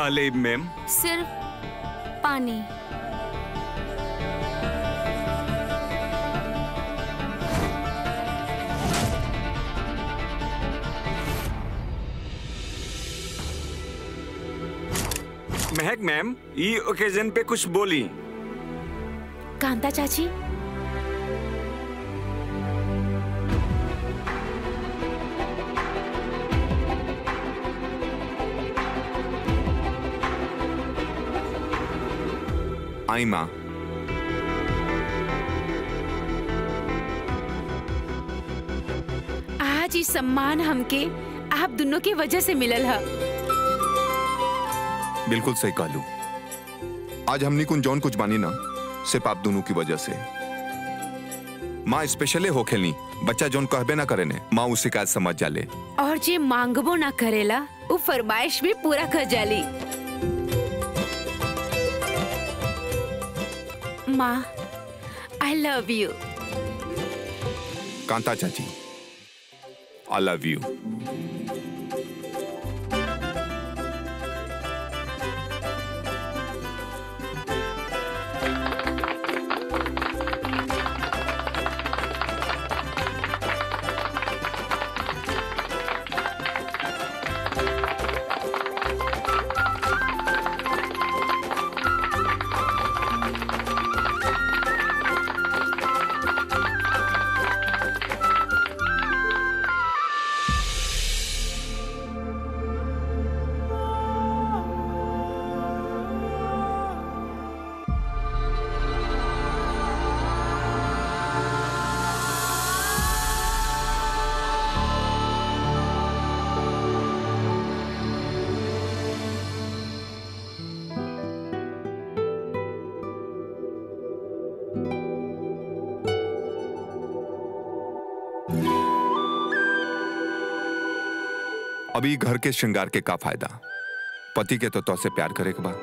का ले मैम सिर्फ पानी महक मैम ई ओकेजन पे कुछ बोली कांता चाची आई माँ आज ई सम्मान हमके आप दोनों की वजह से मिलल है बिल्कुल सही कहलू आज हमनी कुन जौन कुछ बानी ना सिर्फ आप दोनों की वजह से माँ स्पेशले हो खेलनी बच्चा जौन कहबे ना करे ने माँ उसी का समझ जाले और जे मांगबो ना करेला वो फरमाइश भी पूरा कर जाली माँ आई लव यू कांता चाची आई लव यू अभी घर के श्रृंगार के का फायदा पति के तो तो से प्यार करे के बा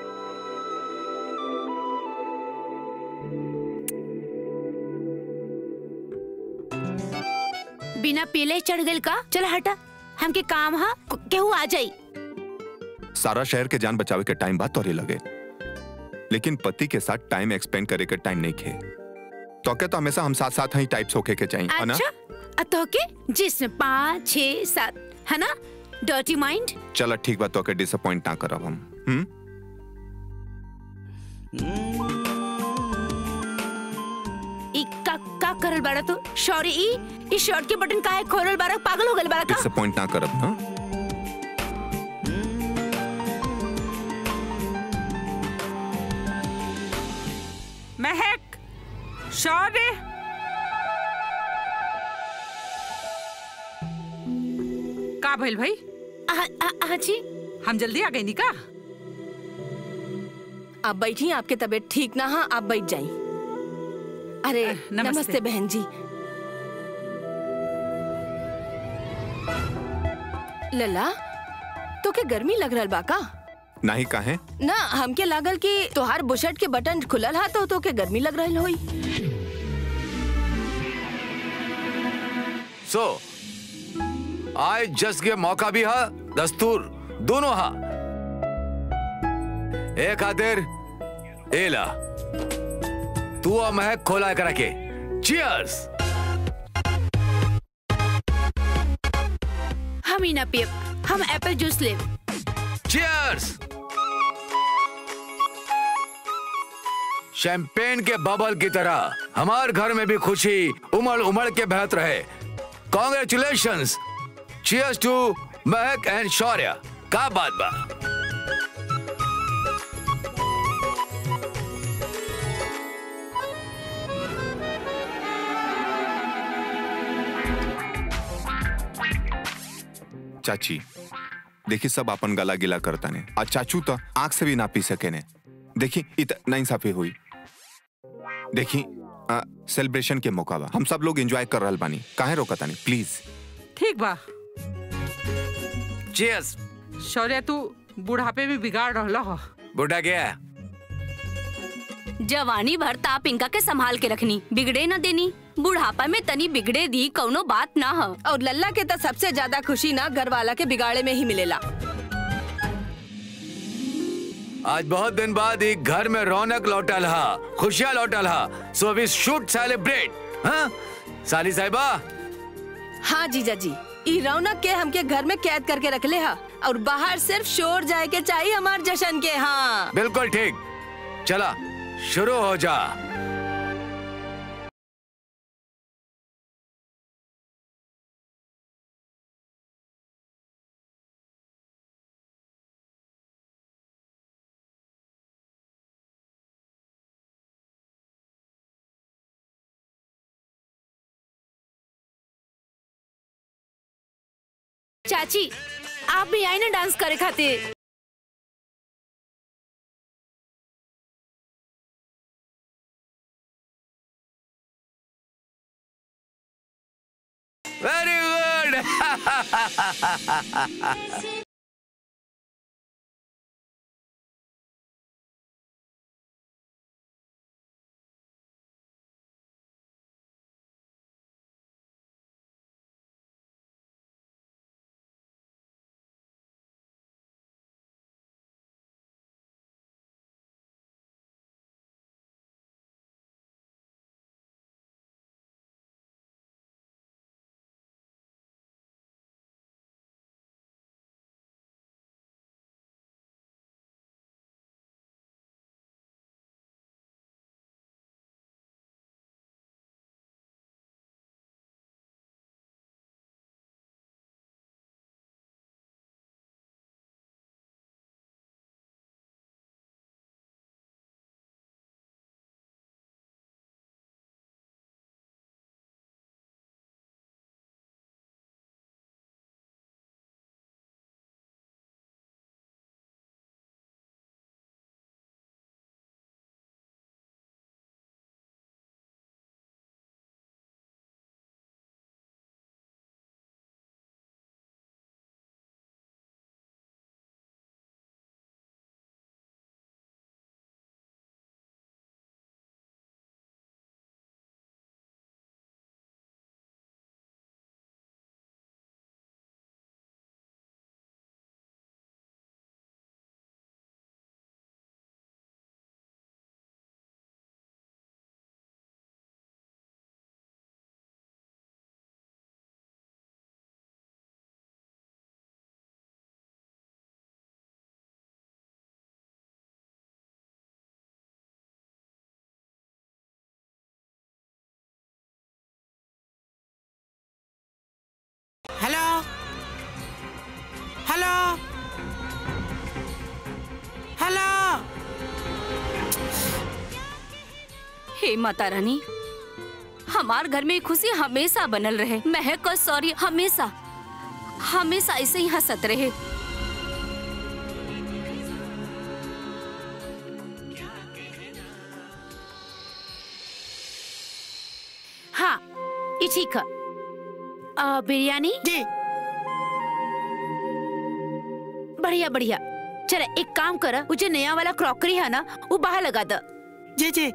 बिना पीले चढ़ गल का चल हटा हमके काम हा केहू आ जाई सारा शहर के जान बचावे के टाइम बाद तोरे लगे लेकिन पति के साथ टाइम एक्सपेंड करे के टाइम नहीं खे तो क्या तो हमेशा हम साथ साथ ही टाइप्स होके के चाहिए है ना अच्छा अ तो के जिसमें पाँच छह सात है ना डर्टी माइंड चलो ठीक बात तो के डिसअपॉइंट ना करब हम हम्म ई का का करल बाड़ा तू सॉरी ई ई शर्ट के बटन काहे खोलल बाड़ा पागल हो गल बाड़ा का डिसअपॉइंट ना करब ना महक शौर्य का भइल भाई आ, आ, आ जी हम जल्दी आ गई नी का आप बैठिए आपके तबीयत ठीक ना है आप बैठ जाइए अरे नमस्ते। नमस्ते बहन जी लला तो के गर्मी लग रहल बा का नहीं काहे ना हमके लागल कि तोहार बुशर्ट के बटन खुलल हा तो तो के गर्मी लग रहल होई सो आज जस के मौका भी हा दस्तूर दोनों हा ए खातिर एला तू और महक खोला करा के चियर्स हम ही ना पियब हम एप्पल जूस लेब चियर्स शैंपेन के बबल की तरह हमार घर में भी खुशी उमड़ उमड़ के बहत रहे congratulation cheers to Mehak and Shaurya का बात बा चाची देखी सब अपन गला गिला करता ने आ चाचू तो आंख से भी ना पी सके ने देखी इत नाइंसाफी हुई देखी सेलिब्रेशन के मौका बा हम सब लोग एंजॉय कर रहल बानी काहे रोकता नहीं प्लीज ठीक बा चियर्स शौर्य तू बुढ़ापे में बिगाड़ रहला हो बुढ़ा गया जवानी भर ताप इनका के संभाल के रखनी बिगड़े न देनी बुढ़ापा में तनी बिगड़े दी कौनो बात ना हो और लल्ला के तो सबसे ज्यादा खुशी ना घर वाला के बिगाड़े में ही मिलेला आज बहुत दिन बाद एक घर में रौनक लौटल हा खुशियाँ लौटल हा सो वी शुड सेलिब्रेट हाँ साली साहिबा हाँ जीजा जी ई रौनक के हमके घर में कैद करके रखले हा और बाहर सिर्फ शोर जाए के चाहिए हमार जश्न के हाँ बिल्कुल ठीक चला शुरू हो जा चाची आप भी आई ना डांस करे खातिर very good hello hello hello हे माता रानी हमार घर में खुशी हमेशा बनल रहे महक और सॉरी हमेशा हमेशा ऐसे ही हंसत रहे हाँ ये ठीक है आ, बिरयानी जी बढ़िया बढ़िया चल एक काम कर वो जो नया वाला क्रॉकरी है ना वो बाहर लगा दे जी जी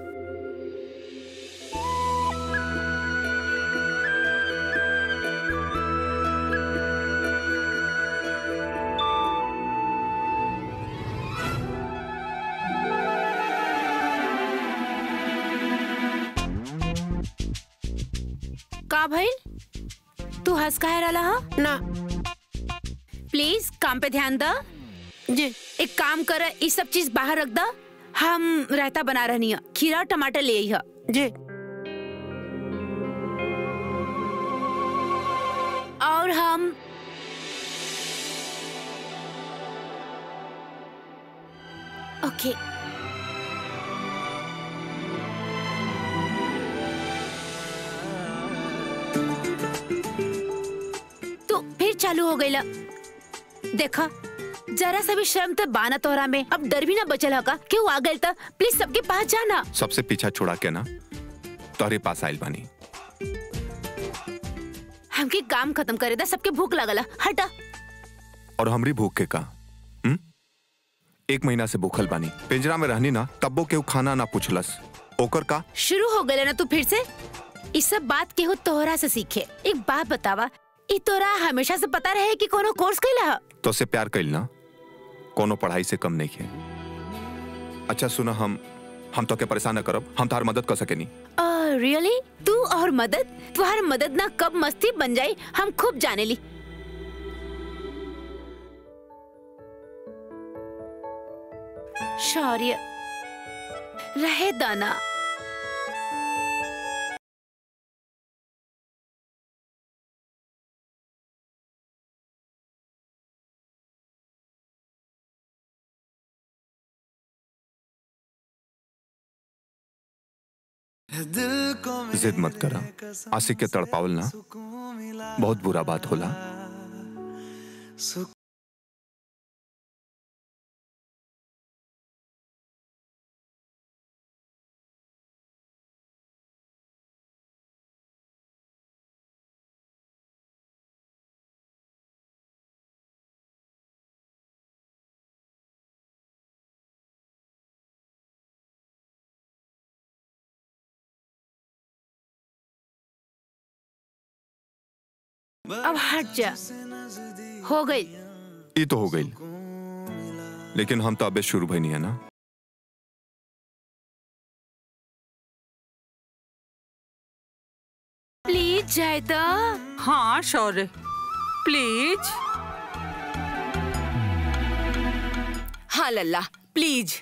का भाई तू हंस काहे रहा हा ना प्लीज काम पे ध्यान द जी एक काम कर ये सब चीज बाहर रख द हम रायता बना रहनी है खीरा और टमाटर ले आई है जी और हम ओके तो फिर चालू हो गई देखा जरा सा भी शर्म तो बाना तोहरा में अब डर भी ना बचल होगा क्यों आ गए तो प्लीज सबके पास जाना सबसे पीछा छुड़ा के ना तोहरे पास आइल बानी हमके काम खत्म करे दा सबके भूख लगला हटा और हमरी भूख के का हुँ? एक महीना से भूखल बानी पिंजरा में रहनी ना तब्बो केहू खाना ना पूछलस ओकर का शुरू हो गए ना तू फिर से इस सब बात केहू तोहरा से सीखे एक बात बतावा ई तोरा हमेशा से पता रहे कि कोनो कोर्स कैला ह? तो से प्यार कैल ना कोनो पढ़ाई से कम नहीं है अच्छा सुना हम हम तो के परेशान न करब हम तार मदद कर सके नहीं रियली तू और मदद तुम्हार मदद ना कब मस्ती बन जाए हम खूब जाने ली शौर्य रहे दाना जिद मत करा आशिक के तड़पावल ना बहुत बुरा बात होला अब हट जा हो गई ये तो हो गई लेकिन हम तो अबे शुरू भाई नहीं है ना प्लीज जाए तो हाँ शौर्य प्लीज हाँ लल्ला प्लीज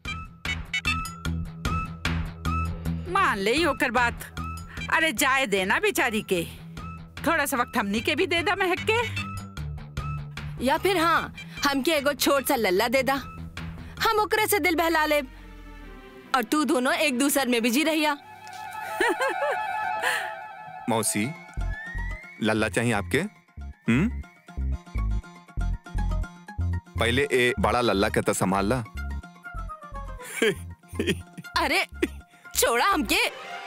मान ले ही ओकर बात अरे जाए देना बेचारी के थोड़ा सा वक्त हमनी के भी दे दा महक के या फिर हाँ हमके एगो छोट सा लल्ला दे दा हम ओकरे से दिल बहला ले और तू दोनों एक दूसर में बिजी रहिया मौसी लल्ला चाहिए आपके हम्म पहले ए बड़ा लल्ला के तो संभाल ला अरे छोड़ा हमके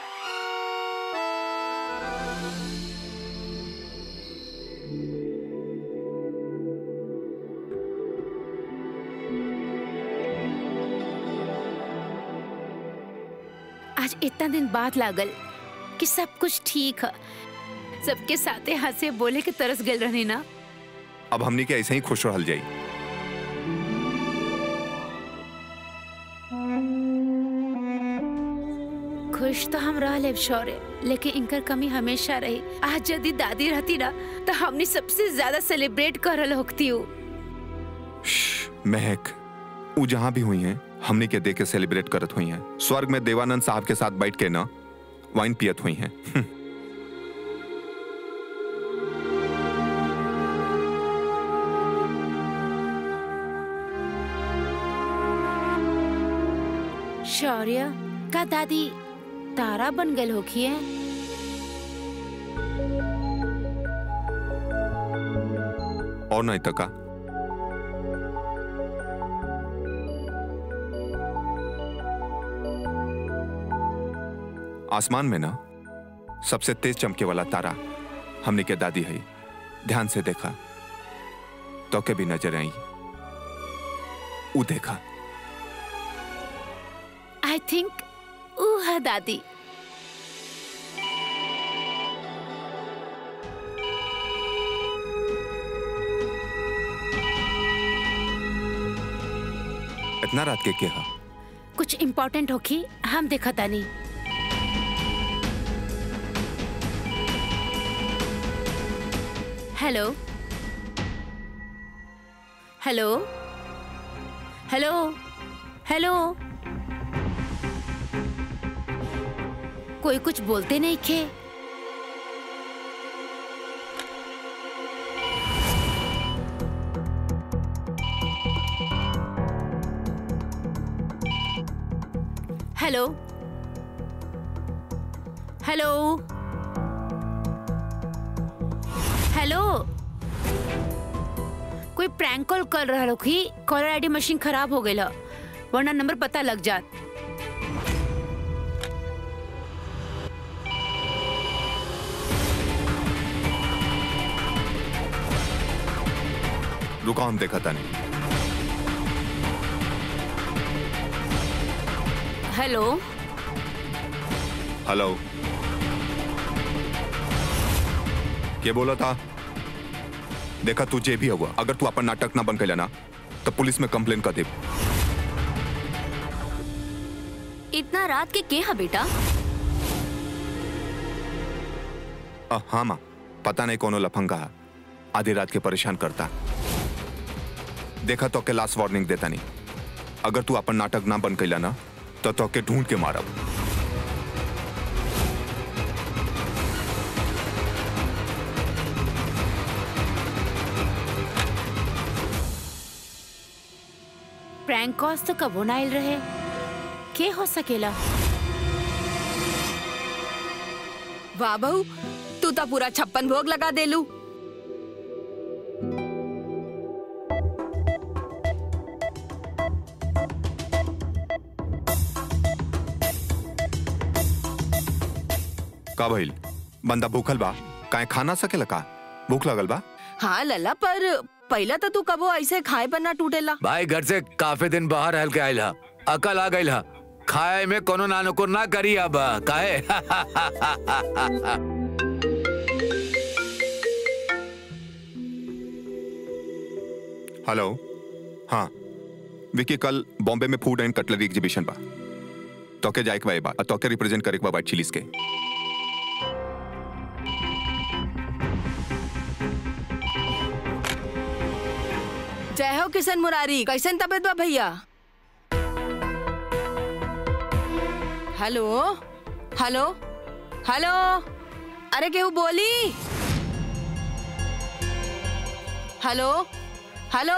आज इतना दिन बाद लागल कि सब कुछ ठीक है सबके साथे हंसे बोले के तरस गल रहनी ना अब हमनी के ऐसे ही खुश रहल जाई खुश तो हम रह लेब शौर्य लेकिन इनकर कमी हमेशा रही आज यदि दादी रहती ना तो हमने सबसे ज्यादा सेलिब्रेट करल होती हूँ महक उ जहां भी हुई हैं हमनी के देख के सेलिब्रेट करत हुई हैं स्वर्ग में देवानंद साहब के साथ बैठ के ना वाइन पियत हुई हैं शौर्य का दादी तारा बन गल होखी है और नहीं तका आसमान में ना सबसे तेज चमके वाला तारा हमने के दादी है ध्यान से देखा तो के भी नजर आई उ देखा आई थिंक ऊ है दादी इतना रात के के हा कुछ इम्पोर्टेंट होखी हम देखा तानी हेलो हेलो हेलो हेलो कोई कुछ बोलते नहीं खे हेलो हेलो हेलो कोई प्रैंक कॉल कर रहा लोग ही कॉलर आईडी मशीन खराब हो गई वरना नंबर पता लग जात रुका हम देखा था नहीं हेलो हेलो के बोला था देखा तू जे भी हुआ अगर तू अपन नाटक ना बन कैला ना तो पुलिस में कंप्लेन कर दे इतना रात के के हा बेटा अ, हाँ माँ पता नहीं कोनो लफंगा है आधी रात के परेशान करता देखा तो के लास्ट वार्निंग देता नहीं अगर तू अपन नाटक ना बन कैला ना तो तो के ढूंढ के मारब प्रैंक कॉल्स तो कबो ना आइल रहे के हो सकेला वाह बहू तू तो पूरा छप्पन भोग लगा देलू का भइल बंदा भूखल बा काहे खाना सकेला का भूख लगल बा हाँ लल्ला पर पहला तो तू कबो ऐसे खाए पर ना टूटेला भाई घर से काफी दिन बाहर रहल के आयल हा अकल आ गइल हा खाए में कोनो नानुकुर ना करी अब काहे हेलो हाँ विकी कल बॉम्बे में फूड एंड कटलरी एग्जीबिशन बा तोके जाए के बा ए बा तोके रिप्रेजेंट करे के बा वाइट चिलीज के जय हो किशन मुरारी कैसन तबियत बा भैया हेलो हेलो हेलो अरे केहू बोली हेलो हेलो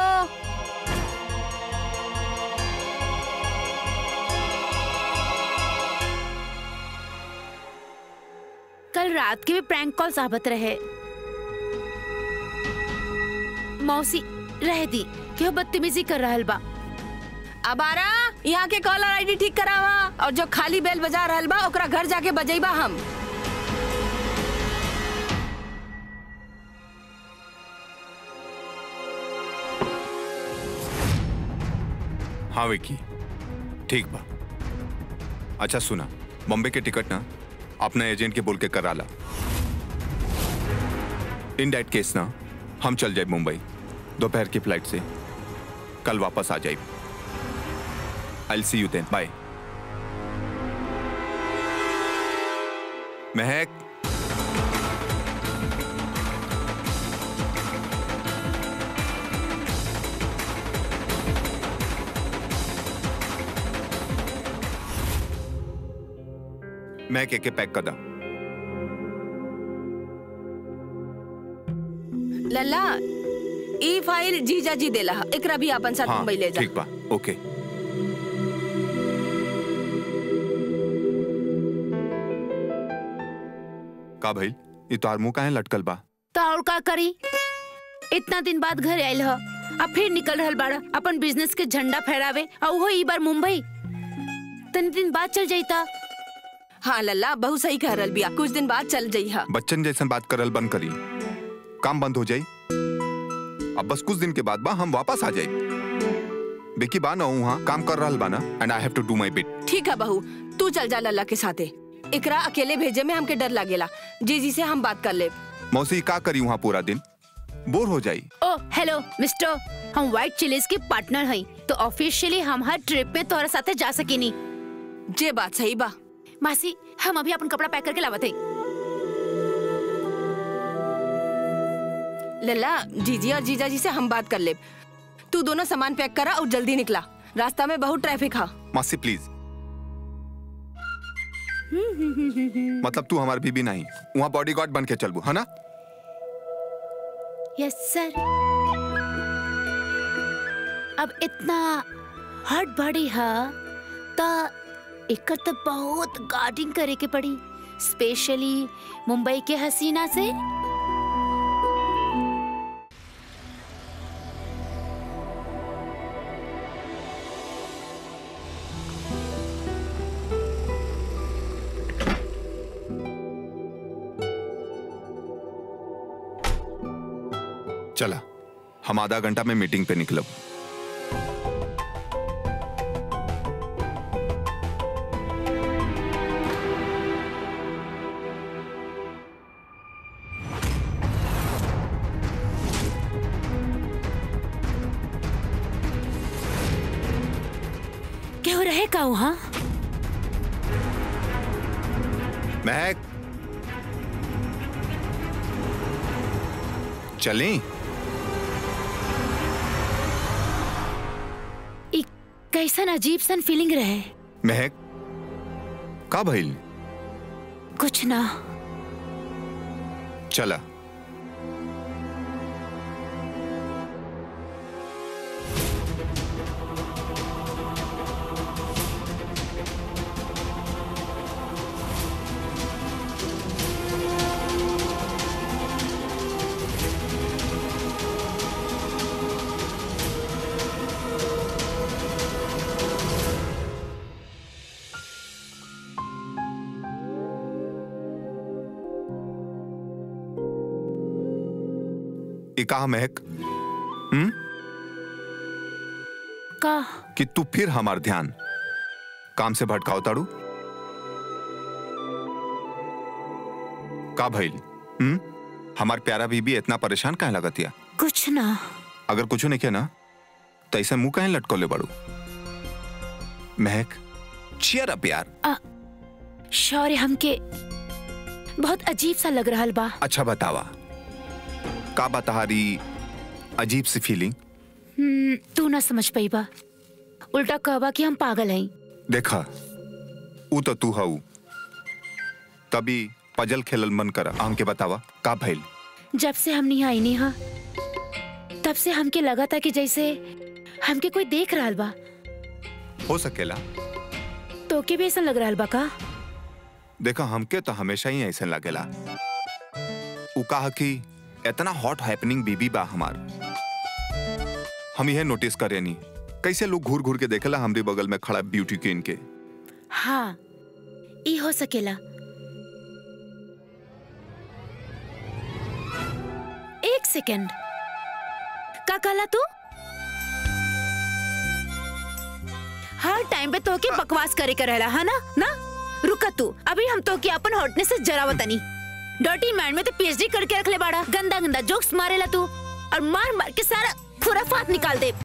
कल रात के भी प्रैंक कॉल्स आवत रहे मौसी रह दी क्यों बदतमीजी कर रहल बा अब आरा यहाँ के कॉलर आईडी ठीक करावा और जो खाली बेल बजा रहल बा ओकरा घर जाके बजेबा हम हाँ विकी ठीक बा अच्छा सुना बॉम्बे के टिकट ना अपने एजेंट के बोल के करा ला इन डेट केस ना हम चल जाए मुंबई दोपहर की फ्लाइट से कल वापस आ जाए आई सी यू देन बाय महक महक एक पैक कर दा लल्ला ई फाइल जीजा जी देला ह। एकरा भी अपन साथ हाँ मुंबई ले जा ठीक बा ओके का भाई ये तो मुंह काहे लटकल बा तो और का करी इतना दिन बाद घर आयल ह अब फिर निकल रहल बाड़ा अपन बिजनेस के झंडा फहरावे और वो ई बार मुंबई तनी दिन बाद चल जाइता हाँ लल्ला बहुत सही कह रहल बिया कुछ दिन बाद चल जइहा बच्चन जैसन बात करल बंद करी काम बंद हो जाई अब बस कुछ दिन के बाद बा हम वापस आ जाए बेकी बा ना वहाँ काम कर रहल बा ना and I have to do my bit ठीक है बहू तू चल जा लल्ला के साथे एकरा अकेले भेजे में हमके डर लागेला जीजी से हम बात कर ले मौसी का करी वहाँ पूरा दिन बोर हो जाई ओ हेलो मिस्टर हम व्हाइट चिलीज के पार्टनर हई तो ऑफिशियली हम हर ट्रिप में तोरा साथे जा सकेनी जे बात सही बा मासी हम अभी अपन कपड़ा पैक करके लावत हई लल्ला जीजी और जीजा जी से हम बात कर ले तू दोनों सामान पैक करा और जल्दी निकला रास्ता में बहुत ट्रैफिक है मासी प्लीज मतलब तू हमारी बीबी नहीं वहाँ बॉडीगार्ड बन के चलबू है ना यस सर अब इतना हट बड़ी है तो एकर तो बहुत गार्डिंग करे के पड़ी स्पेशली मुंबई के हसीना से चला हम आधा घंटा में मीटिंग पे निकलब क्यों रहे का वहाँ महक चलें ई कैसन अजीब सन फीलिंग रहे महक का भइल कुछ ना चला ये कहा महक हम्म का कि तू फिर हमार ध्यान काम से भटकाओ ताड़ू का भइल हम्म हमार प्यारा बीबी इतना परेशान काहे लगतिया कुछ ना अगर कुछ नहीं किया ना तो ऐसे मुंह काहे लटकोले बाड़ू महक चियर अप यार शौर्य हमके बहुत अजीब सा लग रहा बा अच्छा बतावा का बताहारी अजीब सी फीलिंग हम्म, तू ना समझ पाई बा उल्टा कहबा कि हम पागल हई देखा ऊ तो तू हऊ तभी पजल खेलल मन करा हमके बतावा का भइल जब से हम नहीं आई नहीं हाँ तब से हमके लगा था कि जैसे हमके कोई देख रहा बा हो सकेला तो के भी ऐसा लग रहा बा का देखा हमके तो हमेशा ही ऐसे लगेला ऊ कहा कि इतना हॉट हैपनिंग बीबी बा हमार हम यह नोटिस करे नहीं कैसे लोग घूर घूर के देखेला हमरे बगल में खड़ा ब्यूटी क्वीन के हाँ ई हो सकेला एक सेकंड का कहला तू हर टाइम पे तो के बकवास करे के रहला है ना ना रुका तू अभी हम तो के अपन हॉटनेस से जरावतनी डर्टी माइंड में तो पीएचडी करके रख ले बाड़ा गंदा गंदा जोक्स मारेला तू और मार मार के सारा खुराफात निकाल दे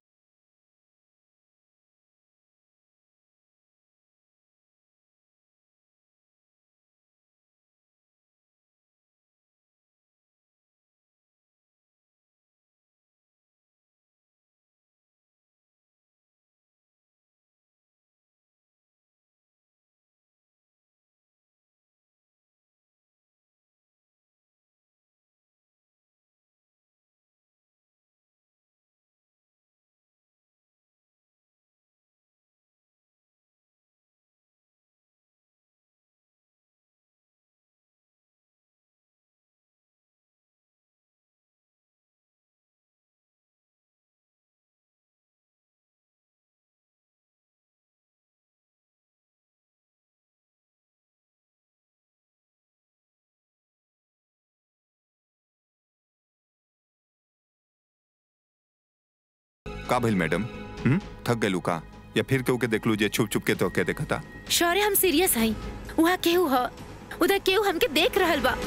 का भइल मैडम हम्म थक गलू का या फिर केहू के देख लू जे छुप छुप के तो के देखा था शौर्य हम सीरियस हई वहाँ केहू ह उधर केहू हमके देख रहल बा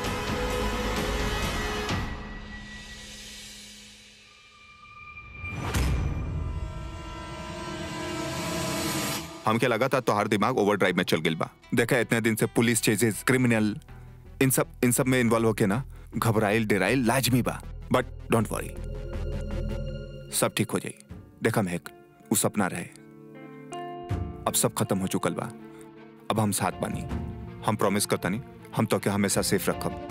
हमके लगा था तोहार दिमाग ओवर ड्राइव में चल गइल बा देखा इतने दिन से पुलिस चेजेस क्रिमिनल इन सब इन सब में इन्वॉल्व होके ना घबराइल डेराइल लाजमी बा बट डोंट वरी सब ठीक हो जाई देखा महक वो सपना रहे अब सब खत्म हो चुकल बा अब हम साथ बानी हम प्रॉमिस करता नहीं हम तो के हमेशा सेफ रखब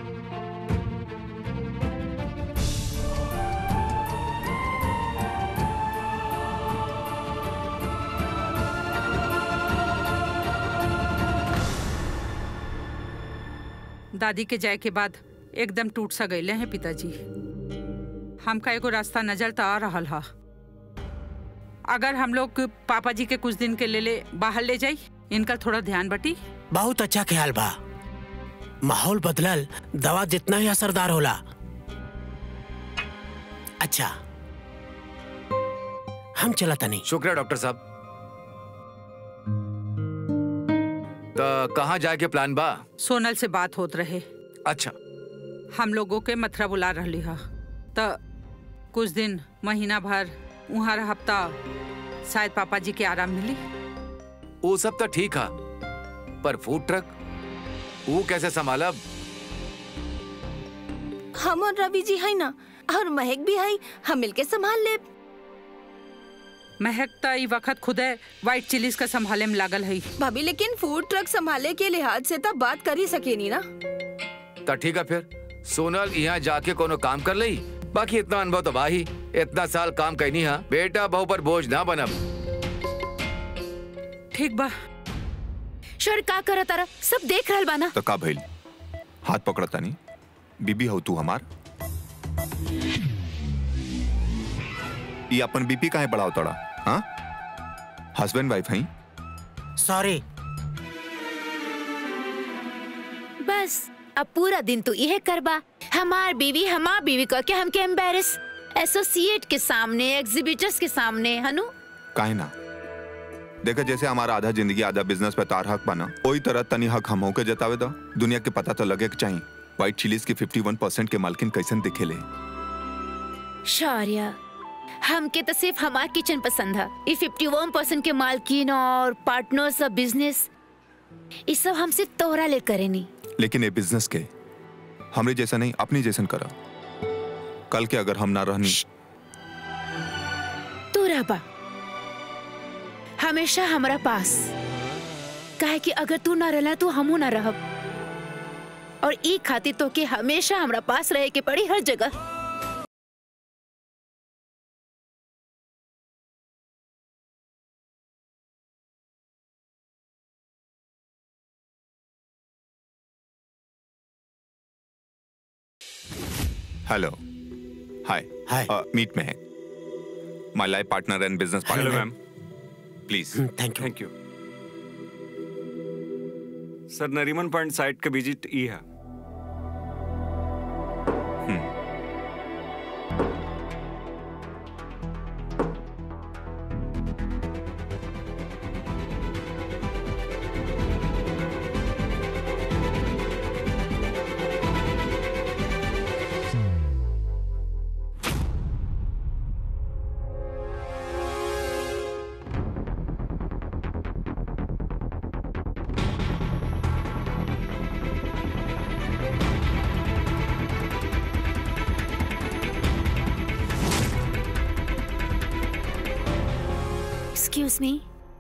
दादी के जाए के बाद एकदम टूट सा गईले हैं पिताजी हमका एगो रास्ता नजर तो आ रहा हा अगर हम लोग पापा जी के कुछ दिन के ले ले बाहर ले जाई इनका थोड़ा ध्यान बटी बहुत अच्छा ख्याल बा माहौल बदलल दवा जितना ही असरदार होला अच्छा हम चला तनी शुक्रिया डॉक्टर साहब तो कहाँ जाए के प्लान बा सोनल से बात होत रहे अच्छा हम लोगों के मथुरा बुला रही हा तो कुछ दिन महीना भर वहाँ हफ्ता शायद पापा जी के आराम मिली वो सब तो ठीक है पर फूड ट्रक वो कैसे संभालब हम और रवि जी है ना और महक भी है हम मिलके संभाल ले महक त ई वक्त खुदे व्हाइट चिलीज का संभाले में लागल है भाभी लेकिन फूड ट्रक संभाले के लिहाज से तब बात कर ही सके नहीं ना तो ठीक है फिर सोनल यहाँ जाके कोनो काम कर ली बाकी इतना अनुभव तो बा ही इतना साल काम कहीं नहीं है बेटा बहू पर बोझ ना बनब ठीक बा शौर्य का करत तारा सब देख रहल बाना तो का भइल हाथ पकड़ता नहीं बीबी हो तू हमार ये अपन बीपी काहे बढ़ाओ तड़ा हाँ हस्बैंड वाइफ हैं सॉरी बस अब पूरा दिन तू यह करबा हमार बीवी हमार बीवी कह के हमके एम्बेरस एसोसिएट के सामने एग्जीबिटर्स के सामने हनु काहे ना देखा जैसे हमारा आधा जिंदगी आधा बिजनेस पे तार हक बना वही तरह तनी हक हम के जतावे दो दुनिया के पता तो लगे के चाहिए व्हाइट चिलीज के 51 परसेंट के मालकिन कैसन दिखेले शौर्य हमके तो सिर्फ हमार किचन पसंद है ये 51 परसेंट के मालकिन और पार्टनर्स ऑफ बिजनेस ये सब हम सिर्फ तोहरा ले करे नहीं लेकिन ये बिजनेस के हमरे जैसा नहीं अपनी जैसन करा कल के अगर हम ना रहनी तू रहबा हमेशा हमारा पास काहे कि अगर तू ना रहला तो हमू ना रहब और ई खातिर तो के हमेशा हमरा पास रहे के पड़ी हर जगह हेलो हाय Hi. मीट में है my life partner and business hello partner ma'am please thank you thank you sir Nariman point site का विजिट ई है एक्सक्यूज मी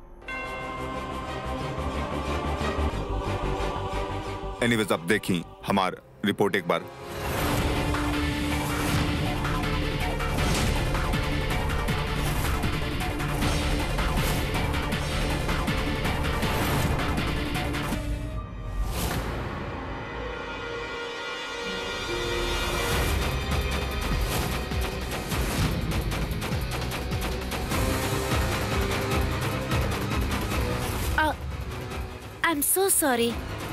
एनीवेज अब देखी हमार रिपोर्ट एक बार आई एम सो सॉरी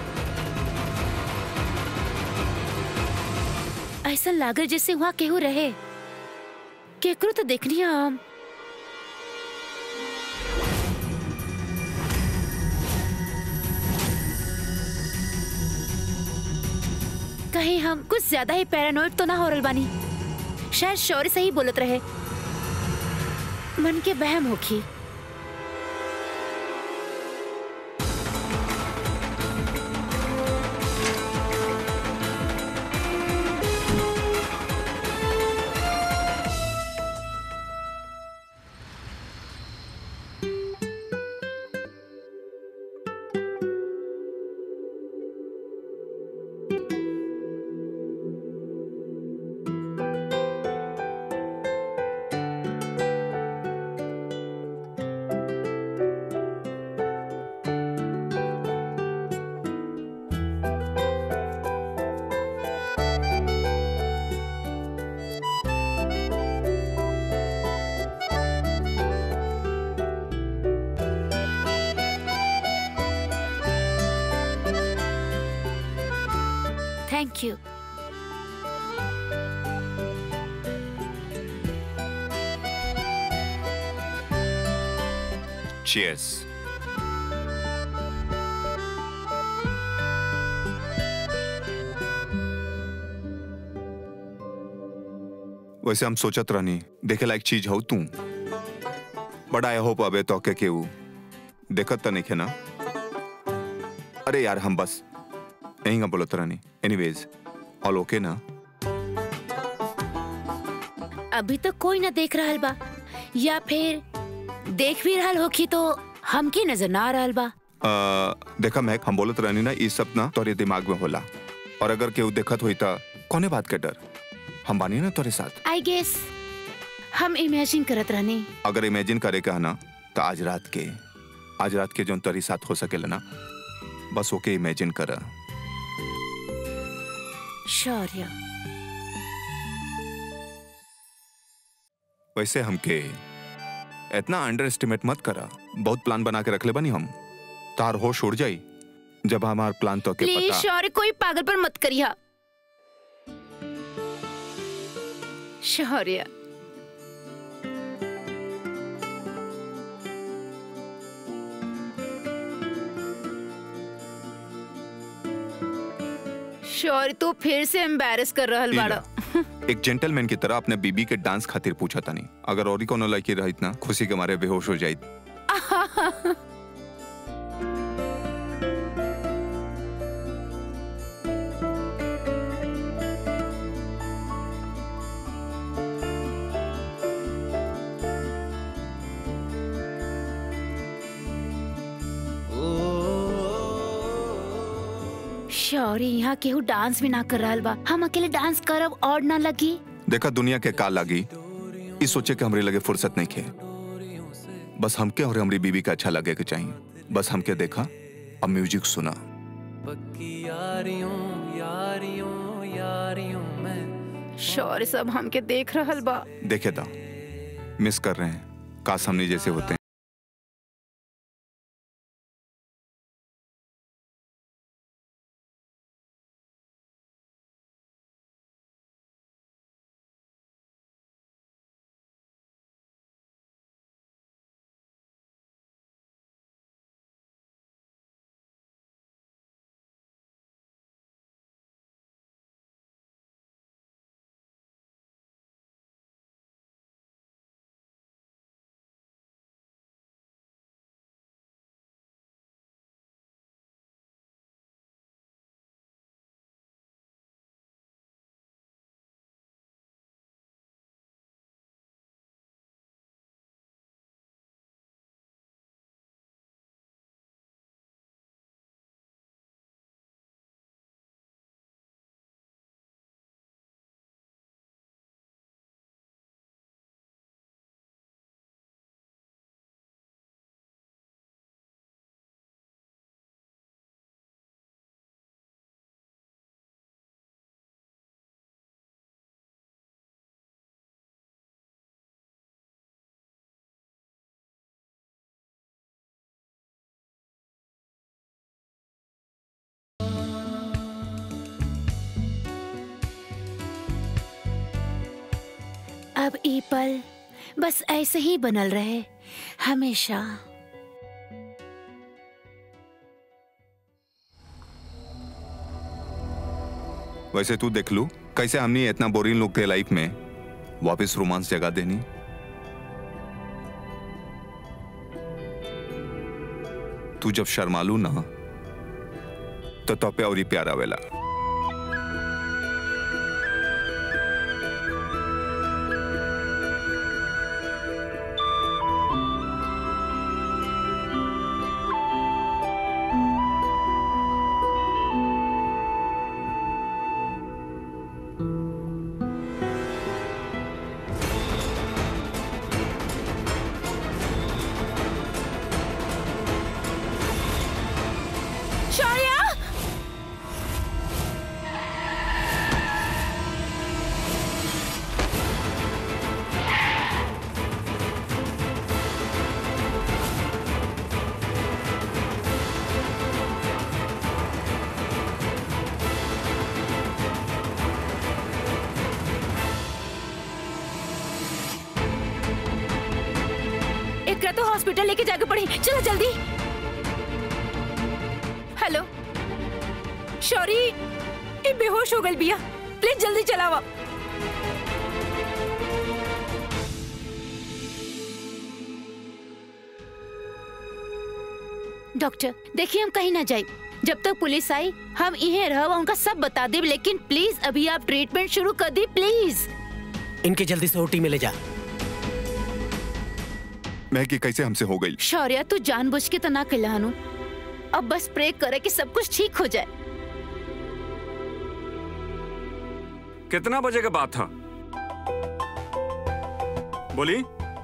ऐसा लागल जैसे वहाँ केहू रहे केकरो तो देखनी है हम कहीं हम कुछ ज्यादा ही पैरानोइड तो ना हो रहल बानी शायद शौर्य सही बोलत रहे मन के बहम होखी थैंक यू चीयर्स वैसे हम सोचत रहनी देखे लायक चीज हो तू बड़ा आई होप अबे तो के केहू देखत तो नहीं खे ना अरे यार हम बस यहीं का बोलत रहनी एनीवेज ऑल ओके ना अभी तो कोई ना देख रहल बा या फिर देख भी रहल होखी तो हमके नजर ना आ रहल बा आ, देखा मैं हम बोलत रहनी ना ये सब ना तोरे दिमाग में होला और अगर केहू देखत हुई तो कोने बात के डर हम बानी ना तोरे साथ आई गेस हम इमेजिन करत रहनी अगर इमेजिन करे का है ना तो आज रात के आज रात के जो तोरी साथ हो सकेला ना बस ओके इमेजिन कर शौर्य वैसे हमके इतना अंडर एस्टिमेट मत करा बहुत प्लान बना के रख ले बनी हम तार होश उड़ जाई जब हमार प्लान तो के प्लीज पता शौर्य कोई पागल पर मत करिया शौर्य शौर्य तू फिर से एम्बेरस कर रहल बाड़ा एक जेंटलमैन की तरह अपने बीबी के डांस खातिर पूछा था नहीं अगर और कोनो लड़की रहित ना खुशी के मारे बेहोश हो जाइत शौर्य यहाँ केहू डांस भी ना कर रहल बा हम अकेले डांस करब और ना लगी देखा दुनिया के का लागी इस सोचे के हमरे लगे फुर्सत नहीं खे बस हमके और हमारी बीबी का अच्छा लगे के चाहिए बस हमके देखा अब म्यूजिक सुना पक्की यारियों यारियों यारियों में शौर्य सब हमके देख रहल बा देखे था मिस कर रहे हैं काश हमने जैसे होते हैं अब ई पल बस ऐसे ही बनल रहे हमेशा वैसे तू देख लू कैसे हमने इतना बोरिंग लोग के लाइफ में वापस रोमांस जगा देनी तू जब शर्मालू ना तो तो पे और ही प्यार आवेला शौर्य एकरा तो हॉस्पिटल लेके जाके पड़ी चलो जल्दी हेलो शौरी ये बेहोश हो गई बिया प्लीज जल्दी चलावा डॉक्टर देखिए हम कहीं ना जाए जब तक पुलिस आई हम इहे रह उनका सब बता दे लेकिन प्लीज अभी आप ट्रीटमेंट शुरू कर दी प्लीज इनके जल्दी से ओटी में ले जा महक ये कैसे हमसे हो गई शौर्य तू जानबूझ के तो ना कहलानू अब बस प्रे करे कि सब कुछ ठीक हो जाए कितना बजे का बात था बोली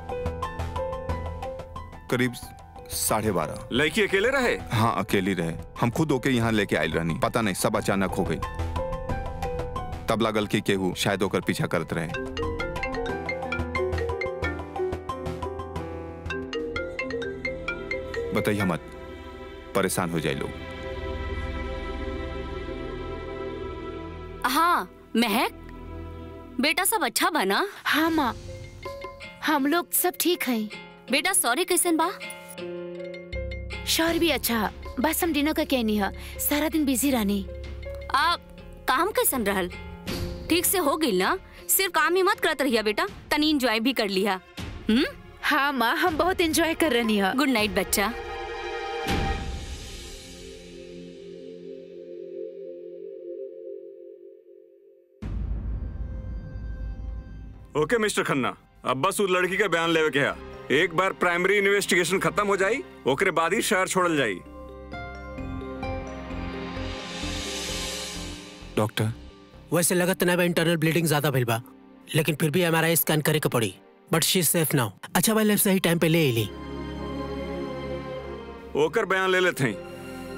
करीब साढ़े बारह लड़की अकेले रहे हाँ अकेली रहे हम खुद होके यहाँ लेके आयल रहनी पता नहीं सब अचानक हो गई तब लागल कि केहू शायद होकर पीछा करत रहे बताइए मत परेशान हो जाए लोग हाँ महक बेटा सब अच्छा बना हाँ माँ हम लोग सब ठीक हैं बेटा सॉरी कैसन बा शौर्य भी अच्छा है। बस हम डिनर का कहनी है सारा दिन बिजी रहनी आप काम कैसन रहल ठीक से हो गई ना सिर्फ काम ही मत करत रहिया बेटा तनी एंजॉय भी कर लिया हम्म हाँ माँ हम बहुत एंजॉय कर रही है गुड नाइट बच्चा ओके मिस्टर खन्ना अब बस उस लड़की का बयान लेवे के है एक बार प्राइमरी इन्वेस्टिगेशन खत्म हो जाई ओकरे बाद ही शहर छोड़ल जाई डॉक्टर वैसे लगत ना बा इंटरनल ब्लीडिंग ज्यादा भइल बा लेकिन फिर भी एमआरआई स्कैन करे के पड़ी but she is safe now अच्छा भाई लेफ्ट सही टाइम पे ले एली ओकर बयान ले लेते हैं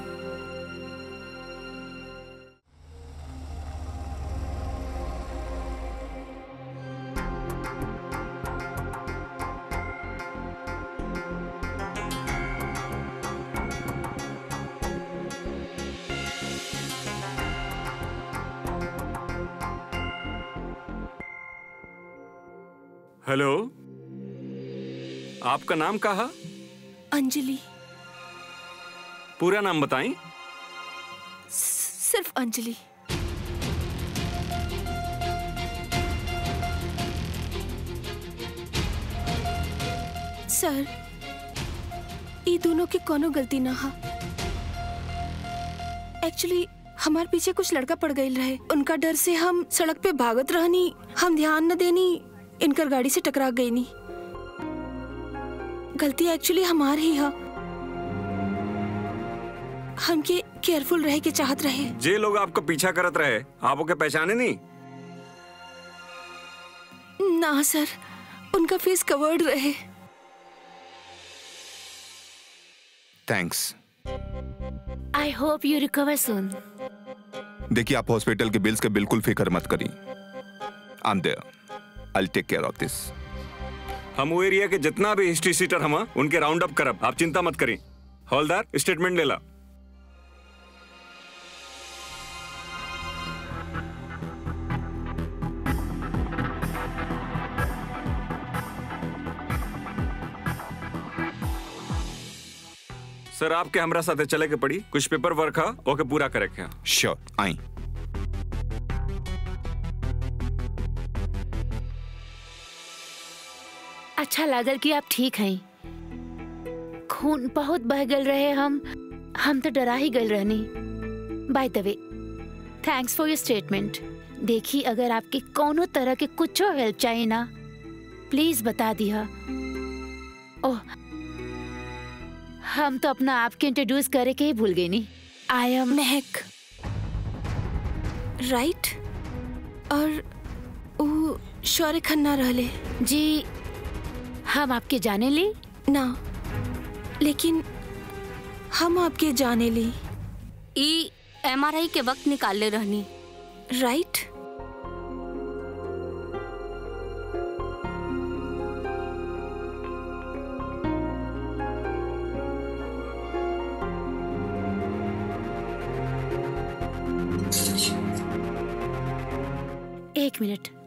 हेलो आपका नाम कहा अंजलि पूरा नाम बताएं सिर्फ अंजलि सर ये दोनों की कोनो गलती ना हा एक्चुअली हमार पीछे कुछ लड़का पड़ गई रहे उनका डर से हम सड़क पे भागत रहनी हम ध्यान न देनी इनकर गाड़ी से टकरा गई नी गलती एक्चुअली हमार ही है हमके केयरफुल रहे के चाहत रहे जे लोग आपका पीछा करत रहे आप ओके पहचाने नहीं ना सर उनका फेस कवर्ड रहे thanks I hope you recover सुन देखिए आप हॉस्पिटल के बिल्स के बिल्कुल फिक्र मत करिए I am there I take care of this हम वो एरिया के जितना भी हिस्ट्री सीटर हम उनके राउंड अप करब आप चिंता मत करें हौलदार स्टेटमेंट ले ला सर आपके हमरा साथे चले के पड़ी कुछ पेपर वर्क है ओके पूरा करे के है। श्योर आई अच्छा लागल कि आप ठीक हैं खून बहुत बह गल रहे हम हम तो डरा ही गल रहनी by the way thanks for your statement देखी अगर आपके कोनो तरह के कुछ हेल्प चाहिए ना प्लीज बता दिया ओह हम तो अपना आपके इंट्रोड्यूस करे के ही भूल गए नी आई एम महक राइट और वो शौर्य खन्ना रहले जी हम आपके जाने ली ना लेकिन हम आपके जाने ली ई एमआरआई के वक्त निकाले रहनी राइट एक मिनट